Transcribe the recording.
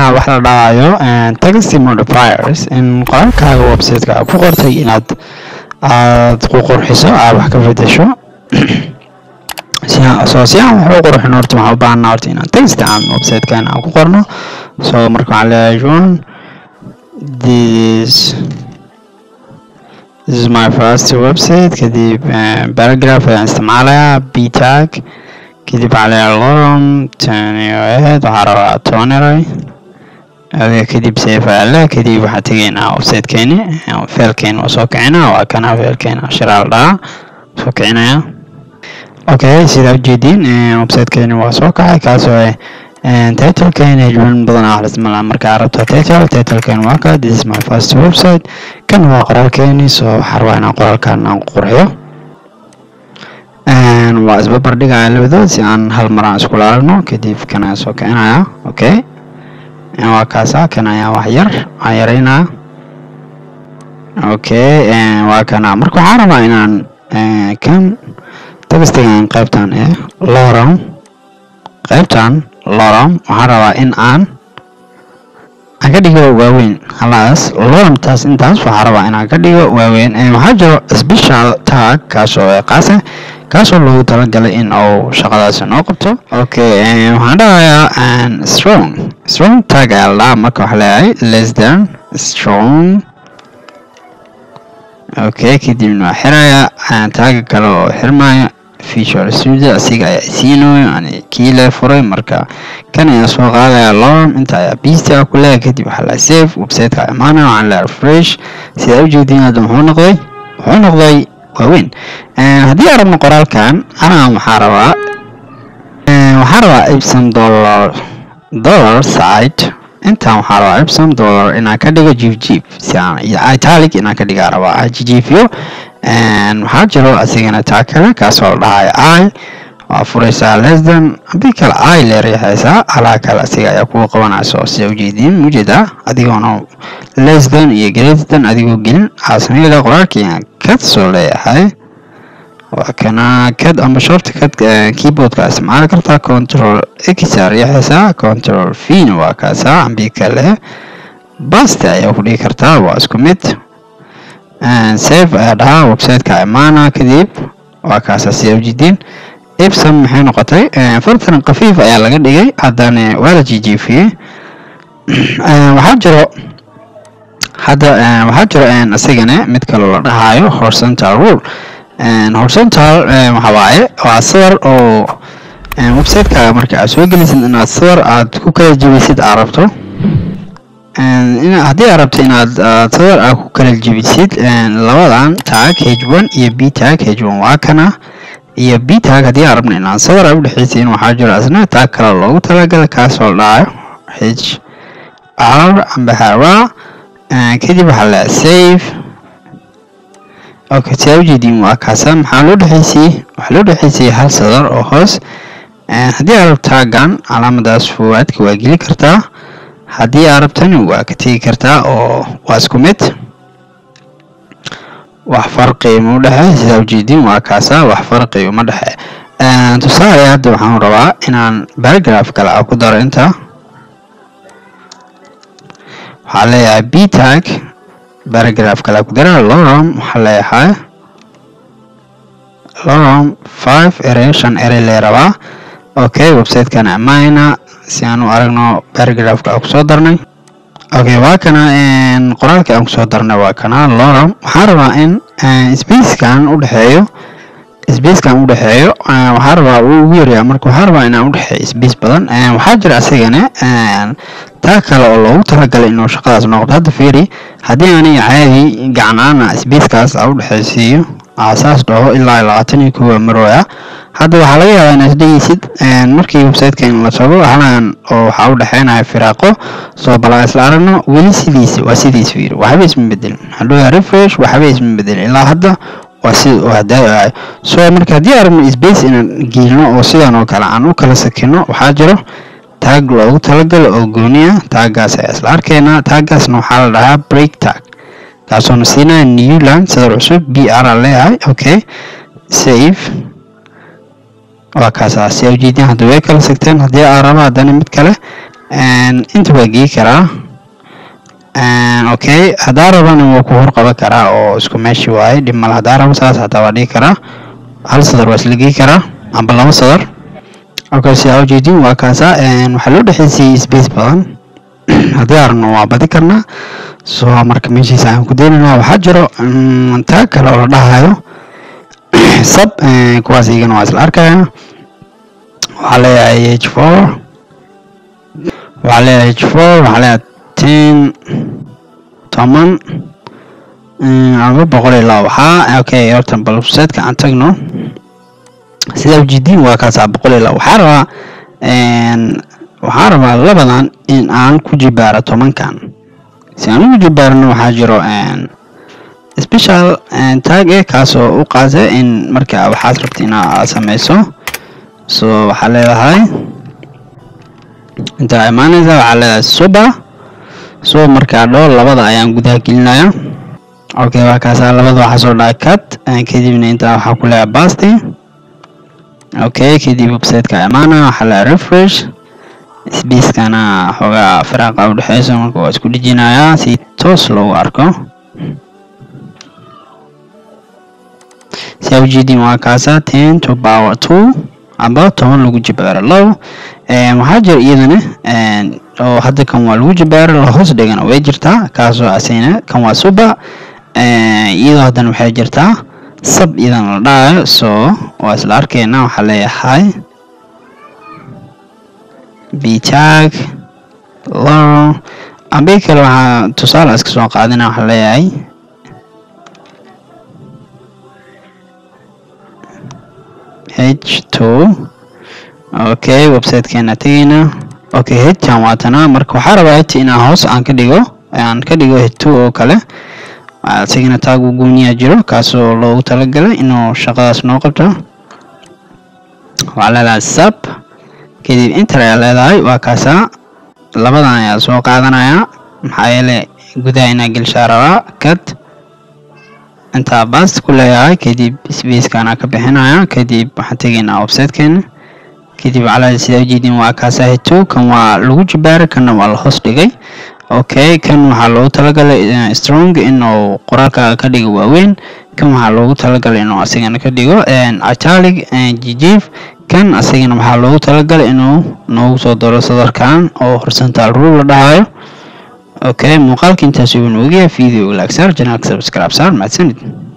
rabaa wax la dhahayo text modifiers in qoraalkaaga websiteka aad ku qortay inaad aad ku qurxiso aad wax ka bedesho soo si aan wax u qurxin horta waxaan u baahanaa horta inaan text aan websitekan aan ku qorno so marka waxaan leeyahay john this this is my first website kadib paragraph ayaan isticmaalayaa b tag kadib waxaa leeyahay lorem tanioed waxaa rabaa toneray adiga kadib safe ayaa le kadib waxaa tegaynaa websitekeeni failkeeni waa soo kicinaa waa kana failkeeni ashiraal dhahaa soo kicinaya okay sidaa ujeediin websitekeeni waa soo kacay kaasoo titlekeen hejban badan ah isticmaalaa markaa rabto title titlekeen waa ka this is my first website kan waa qoraalkeeni so waxaa rabaa inaan qoraalkan aan qurxiyo waa isbabar dhigaya labadood si aan hal mar aan iskula aragno kadib kan ayaan soo kicinaya okay waa kaasa kan ayaan wax yar aan yaraynaya okay waa kana marka waxaan rabaa inaan kan tagastigan qaybtan ee loram qaybtan loram waxaan rabaa in aan aan ka dhigo waaweyn halaas loramtaas intaas waxaa rabaa inaan ka dhigo waaweyn waxaa jiro special tag kaasoo qaasa kaasoo loogu talagalay in uu shaqadaasi noo qabto okay waxaan dhahayaa strong strong tag ayaa la dhahaa marka waxaa leeyahay less than strong okay kadibna waa xirayaa taaga kale oo xirmaya feature studio asiga ayaa isiinayo yani kii lee furay marka kan ayaa soo qaadaya lorm inta ayaa beast ah ku leeyahay kadib waxaa la save websiteka imaanaya waxaan leeyahay refresh sidaa ujeediin hadda muxuu noqday wuxuu noqday waaweyn haddii aan rabno qoraalkan anaa waxaa rabaa waxaa rabaa ibsom dollar dollar site intaan waxaa rabaa ibsom dollar inaan ka dhigo jiif jiif si aan italic inaan ka dhigaa rabaa jijiifiyo waxaa jiro asigana taa kale kaasoo la dhahayo i waa furaysaa lesdan haddii kale i leeryaxaysaa alaa kale asiga ayaa kugu qabanayso sida ujeediin mujeeda adigoona lesdan iyo greaterdan adigoo gelin aasamayda qoraalkii aan kad soo leeyahay waa kana kad amba short kad keyboardka isticmaali kartaa control x riixaysaa control v na waa kaasaa ambi kale baste ayaa ku dhigi kartaa waa isku mid save ayaa dhahaa websiteka imaana kadib waa kaasaa sida ujeediin ibsom maxay noqotay fartan kafiif ayaa laga dhigay haddana waa la jijiifiyey waxaa jiro hadda waxaa jiro isigana mid kaloo la dhahayo horizontal rule horizontal waxa waaye waa sawir oo websiteka marka aad soo gelisid inaad sawir aad ku kala jebisid aad rabto haddii aad rabto inaad sawir aad ku kala jebisid labadan tag h one iyo b tag h one waa kana iyo b tag haddii aan rabno inaan sawir ay udhexaysiin waxaa jiro asna tag kale loogu talagalay kaasoo dhahayo h r amba hara kadib waxaa la save okay sidaa ujeediin waa kaasa maxaa loo dhexaysiyey waxaa loo dhexaysiyey hal sadar oo hoos haddii aad rabto taagan calaamadaas fuwaadka waa geli kartaa haddii aad rabtani waa ka tegi kartaa oo waa isku mid wax farqi uma udhexeey sidaa ujeediin waa kaasa wax farqi uma dhexe tusaale hadda waxaan rabaa inaan paragraph kale a ku daro inta waxaa leeyahay b tag paragraph kale ku dara lorom waxaa leeyahay lorom five ere shan ere lee rabaa okay websitekan amaana si aan u aragno paragraphka aan kusoo darnay okay waa kana qoraalka aan kusoo darnay waa kana lorom waxaan rabaa in spacekan udhexeeyo spacekan udhexeeyo waxaa rabaa uu ugu yaryaa marka waxaa rabaa inaan udhexeeyo space badan waxaa jira asigana taa kale oo loogu talagalay inuu shaqadaas noqdo hadda fiiri haddii aniga caadi gacnaana spacekaas a udhexaysiiyo saas dhaho ilaa labaatan iyo kowa marooya hadda waxaa laga yaabaa inaad dhegeysid markii websiteka in la tago halan oo waxaa udhexeynaya firaaqo soo balaa isla aragno weli sidiisa waa sidiis fiiri waxba isma bedelin hadhow refresh waxba isma bedelin ilaa hadda waa sida uu hadaayo so marka haddii aragno space inaan geelino oo sidan oo kale aan u kala sakino waxaa jiro taag loogu talagalo oo gooniya taagaas ayaa isla arkaynaa taagaasna waxaa la dhahaa break tag kaasoona siinaya newland sadar cusub b r a leeyahay okay save waa kaasaa si ujeedin hadda way kala sigteen haddii aa raba haddana mid kale inta waa gei karaa okay haddaa rabana wuu ku horqaban karaa oo isku meeshi waaye dhib male haddaa rabo saas hataa waa dhigi karaa hal sadar waa isla gei karaa amba laba sadar okay sidaa ujeedin waa kaasa waxaa loo dhexeysiyey space badan haddii aragno waa badi karnaa so marka meeshiisa ayaan ku daynaynaa waxaa jiro taag kale oo la dhahayo sab kuwaas iyagana waa isla arkaya waxaa leeyahay h four waxaa leeyahay h four waxaa leeyahay ten toban aba boqol iyo laba waxaa okay horta balseedka aan tagno sidaa ujeediin waa kaasaa boqol iyo laba waxaa rabaa waxaa rabaa labadan in aan ku jibaaro tobankan si aan ugu jibaarno waxaa jiro special tag e kaasoo u qaasa in marka waxaad rabta inaad sameyso so waxaa leedahay intaa imaaneysa waxaa leedahay suba so markaa dhool labada ayaan gudaha gelinaya okay waa kaasaa labada waxaa soo dhaca cut kadibna intaa waxaa ku leeyahay basti okay kadib websiteka imaana waxaa leeyahay refresh spacekana xoogaa firaaqa udhexeyso marka waa isku dhejinayaa si toos loogu arko si ujeedin waa kaasa ten to power two amba toban lagu jibaaro low waxaa jira iyadana oo hadda kan waa lagu jibaaro lahoos dhigana way jirtaa kaasoo asayna kan waa suba iyadoo haddana waxay jirtaa sab iyadana la dhahayo so waa isla arkeyna waxaa leeyahay btag low ambi kale waxaa tusaale iska soo qaadina waxaa leeyahay h two okay websitekeena tegeyna okay htan waatana marka waxaa rabaa h inaan hoos aan ka dhigo aan ka dhigo h two oo kale isagana taagu gooniyaa jiro kaasoo loogu talagalay inuu shaqadaas noo qabto waxaa leedahay sab kadib inter ayaa leedahay waa kaasaa labadan ayaa soo qaadanaya maxaa yeele gudaha inaa gelshaa rabaa kad intaa bast ku leeyahay kadib spacekana ka bixinaya kadib waxaan tegaynaa websitekeena kadib calaa sidaa ujeedin waa kaasaa hito kan waa lagu jibaara kanna waa la hoos dhigay okay kan waxaa loogu talagalay strong inuu qoraalka ka dhigo waaweyn kan waxaa loogu talagalay inuu asigana ka dhigo italic jijif kan asagana waxaa loogu talagalay inuu noogu soo daro sadarkan oo horizontal rule la dhahayo okay muuqaalka intaas uu noogayahay video laagsaar janaalka subscribe saar mahadsanid